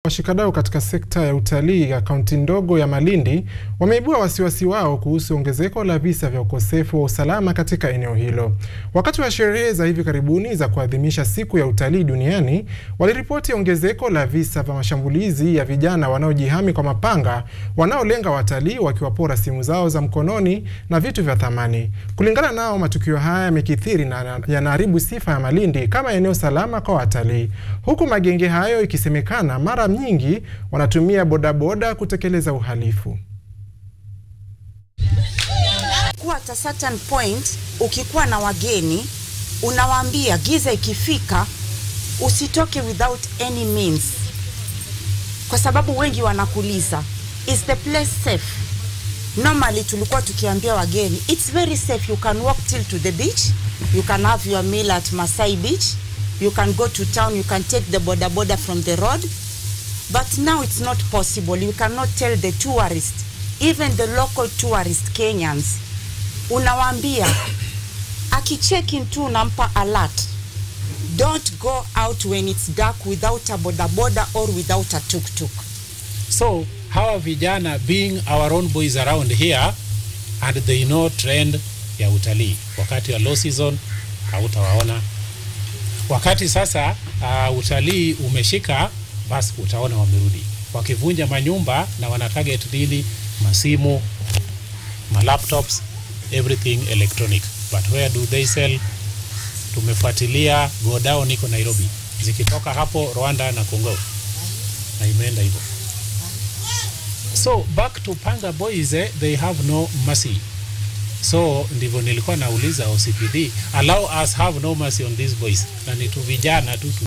Washikadau katika sekta ya utalii ya kaunti ndogo ya Malindi wameibua wasiwasi wao kuhusu ongezeko la visa vya ukosefu wa usalama katika eneo hilo. Wakati wa sherehe za hivi karibuni za kuadhimisha siku ya utalii duniani, waliripoti ongezeko la visa vya mashambulizi ya vijana wanaojihami kwa mapanga wanaolenga watalii wakiwapora simu zao za mkononi na vitu vya thamani. Kulingana nao, matukio haya yamekithiri na yanaharibu sifa ya Malindi kama eneo salama kwa watalii, huku magenge hayo ikisemekana mara nyingi wanatumia bodaboda kutekeleza uhalifu. Kuwa at a certain point, ukikuwa na wageni unawaambia giza ikifika usitoke without any means, kwa sababu wengi wanakuuliza is the place safe? Normally tulikuwa tukiambia wageni it's very safe, you can walk till to the beach, you can have your meal at Masai Beach, you can go to town, you can take the boda boda from the road But now it's not possible. You cannot tell the tourist, even the local tourist Kenyans, unawaambia akicheck in tu unampa alert. Don't go out when it's dark without a boda boda or without a tuk tuk. So hawa vijana being our own boys around here and they know trend ya utalii, wakati wa low season hautawaona. Wakati sasa uh, utalii umeshika basi utaona wamerudi wakivunja manyumba na wana target nini? Masimu, ma laptops, everything electronic. But where do they sell? Tumefuatilia go down iko Nairobi, zikitoka hapo Rwanda na Congo, na imeenda hivyo. So back to Panga boys eh, they have no mercy. So ndivyo nilikuwa nauliza OCPD, allow us have no mercy on these boys, na ni tu vijana tu